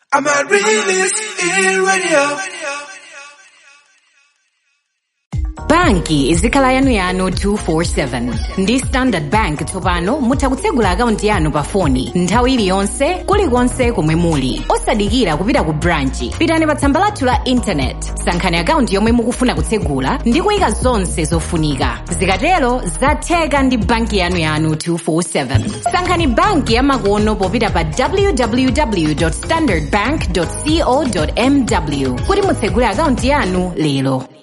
I'm a realist in radio. banki izikhala yanu yanu 247 ndi standard bank tsopano mutha kutsegula akaunti yanu pa foni nthawi iliyonse kulikonse komwe muli osadikira kupita ku branchi pitani pa tsamba lathu la intanet sankhani akaunti yomwe mukufuna kutsegula ndi kuyika zonse zofunika zikatero zatheka ndi banki yanu yanu 247 sankhani banki yamakono popita pa www standardbank co mw kuti mutsegule akaunti yanu lero